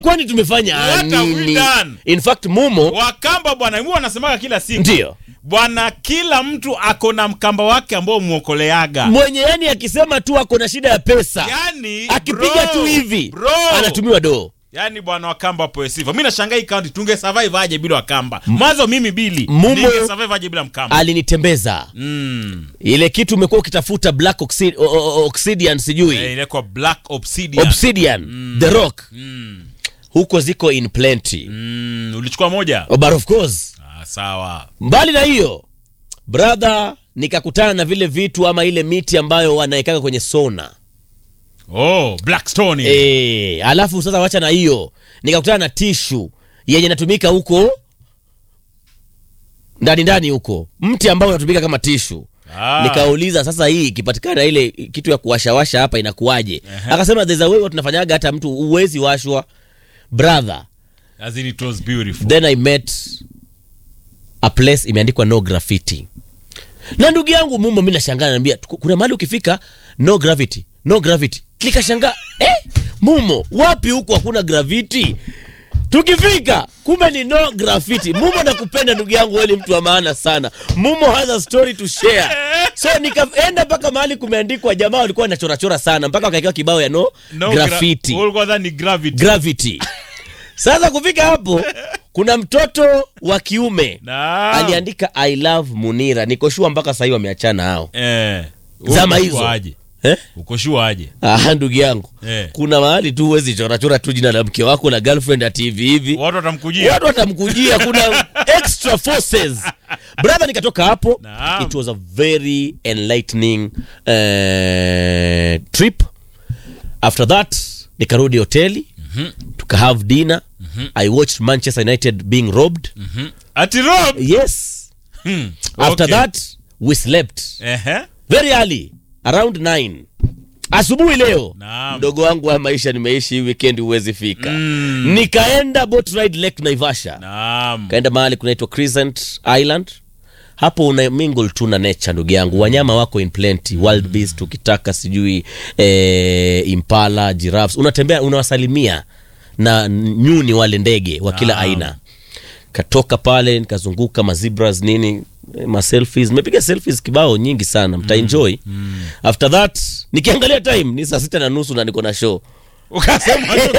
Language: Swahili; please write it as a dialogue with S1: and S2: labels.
S1: kwani tumefanya
S2: What have we
S1: nini
S2: done?
S1: in fact mumo
S2: wakamba bwana huwa wanasemaga kila siku
S1: ndio
S2: bwana kila mtu ako na mkamba wake ambao mwokoleaga
S1: mwenye yani akisema tu ako na shida ya pesa
S2: yani
S1: akipiga
S2: bro,
S1: tu hivi
S2: bro.
S1: anatumiwa doo
S2: yani bwana wakamba wapewe sifa mi nashangaa hii kaunti tunge survive aje bila wakamba mwanzo mimi bili
S1: Mumo-
S2: ninge survive aje bila mkamba
S1: alinitembeza
S2: mm.
S1: ile kitu umekuwa ukitafuta black oxid, o, o, oxidian sijui
S2: eh, ilekwa black obsidian
S1: obsidian the rock
S2: mm.
S1: huko ziko in plenty
S2: Mm. ulichukua moja
S1: oh, but of course
S2: ah, sawa
S1: mbali na hiyo brother nikakutana na vile vitu ama ile miti ambayo wanaekaka kwenye sona
S2: oh blackstone
S1: e, alafu sasa wacha na hiyo nikakutana na tishu yenye inatumika huko ndani ndani huko mti ambao unatumika kama tishu
S2: Ah.
S1: nikauliza sasa hii ikipatikana ile kitu ya kuwashawasha hapa inakuwaje akasema there's a way watu tunafanyaga hata mtu uwezi washwa brother
S2: as in it was beautiful
S1: then i met a place imeandikwa no graffiti na ndugu yangu mumo mi nashangaa naambia kuna mahali ukifika no gravity no gravity nikashangaa eh, mumo wapi huku hakuna gravity tukifika kumbe ni no graffiti mumo nakupenda ndugu yangu wewe ni mtu wa maana sana mumo has a story to share so nikaenda mpaka mahali kumeandikwa jamaa walikuwa wanachorachora sana mpaka wakaekewa kibao ya no,
S2: no
S1: graffiti
S2: gra- ulikuwa dhani gravity
S1: gravity sasa kufika hapo kuna mtoto wa kiume
S2: Naam.
S1: aliandika i love munira nikoshua mpaka sahii wameachana hao
S2: eh
S1: Zama
S2: uko
S1: hizo.
S2: sure aje
S1: eh?
S2: uko sure aje
S1: Aha, ndugu yangu
S2: Eh.
S1: kuna mahali tu huwezi chorachora tu jina la mke wako na girlfriend ati hivi hivi
S2: watu watamkujia
S1: watu watamkujia kuna extra forces brother nikatoka hapo
S2: Naam.
S1: it was a very enlightening uh, trip after that nikarudi hoteli tukahave dinner i watched manchester united being robbed
S2: Mhm. ati rob
S1: yes
S2: hmm.
S1: after
S2: okay.
S1: that we slept
S2: Ehe.
S1: very early around 9 asubuhi leo
S2: Naam.
S1: mdogo wangu wa maisha nimeishi hii weekend huwezi fika
S2: Mm.
S1: nikaenda boat ride lake naivasha
S2: naam
S1: kaenda mahali kunaitwa crescent island hapo una mingle tu na nature ndugu yangu wanyama wako in plenty wild beast ukitaka sijui eh, impala giraffes unatembea unawasalimia na nyuni wale ndege wa kila
S2: Naam.
S1: aina katoka pale nikazunguka mazibras nini eh, maselfies nimepiga selfies kibao nyingi sana mtaenjoy after that nikiangalia time ni saa sita na nusu na niko na show
S2: ukasema